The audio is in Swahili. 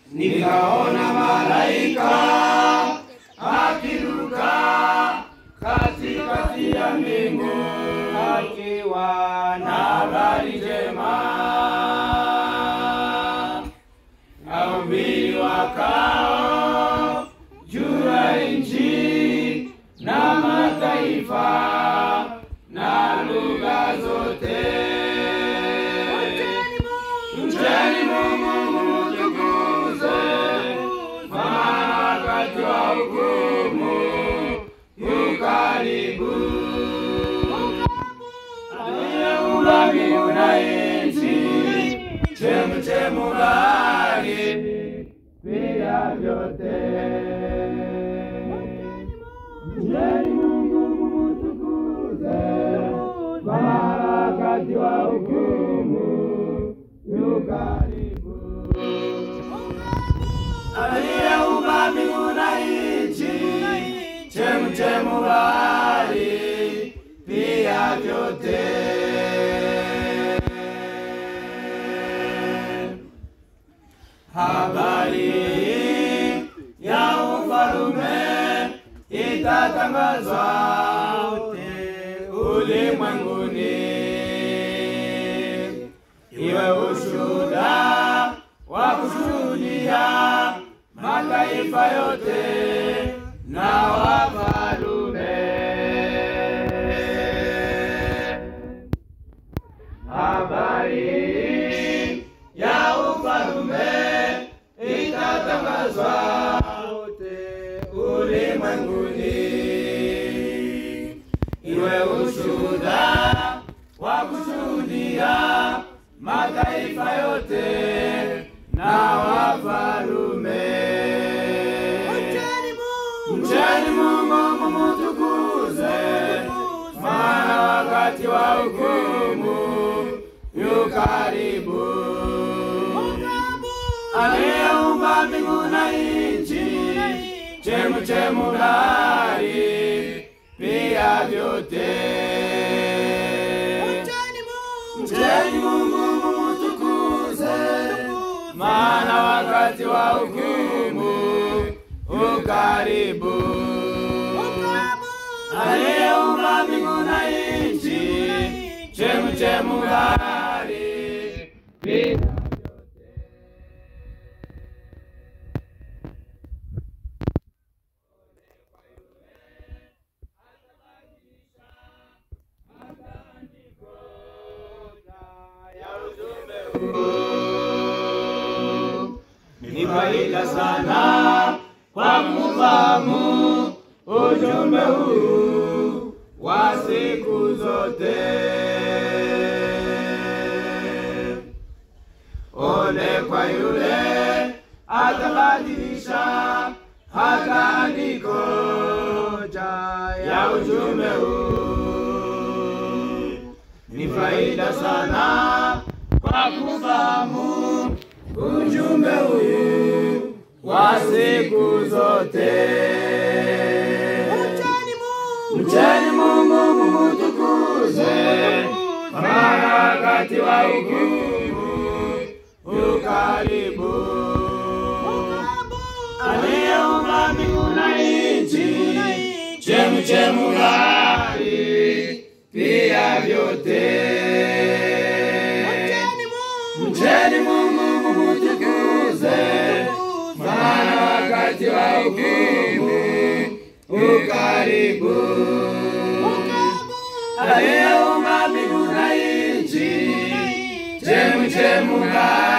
nikaona malaika akiruka katikati ya mbingu akiwa na habari njema wahubiri wakao juu ya nchi na mataifa na lugha zote. Mcheni Mungu mtukuze, maana wakati wa hukumu yu karibu. Aliyeumba mbingu na nchi, chemchemu bahari, pia vyote. Mcheni Mungu mtukuze, maana wakati wa hukumu yu karibu. Aliyeumba mbingu na nchi, chemchemu bahari, pia vyote. Habari ya ufalume itatangazwa wote ulimwenguni, iwe ushuhuda wa kushuhudia mataifa yote na wafalume. Habari ya ufalume itatangazwa wote ulimwenguni, iwe ushuhuda wa kushuhudia mataifa yote na wafalume. Mcheni Mungu mumutukuze, maana wakati wa hukumu yu karibu. Aliyeumba mbingu na nchi, chemchemu bahari, pia vyote. Mcheni Mungu mumutukuze, maana wakati wa hukumu u karibu. Aliyeumba mbingu na nchi, chemchemu bahari, pia ni faida sana kwa kufahamu ujumbe huu wa siku zote. Ole kwa yule atabadilisha hata andiko moja ya ujumbe huu. Ni faida sana kwa kufahamu ujumbe huu wa siku zote. Mcheni Mungu mumutukuze, maana wakati wa hukumu yu karibu. Aliyeumba mbingu na nchi, chemchemu bahari, pia vyote. Mcheni Mungu mumutukuze, maana wakati wa hukumu u karibu. Aliyeumba mbingu na nchi, chemchemu bahari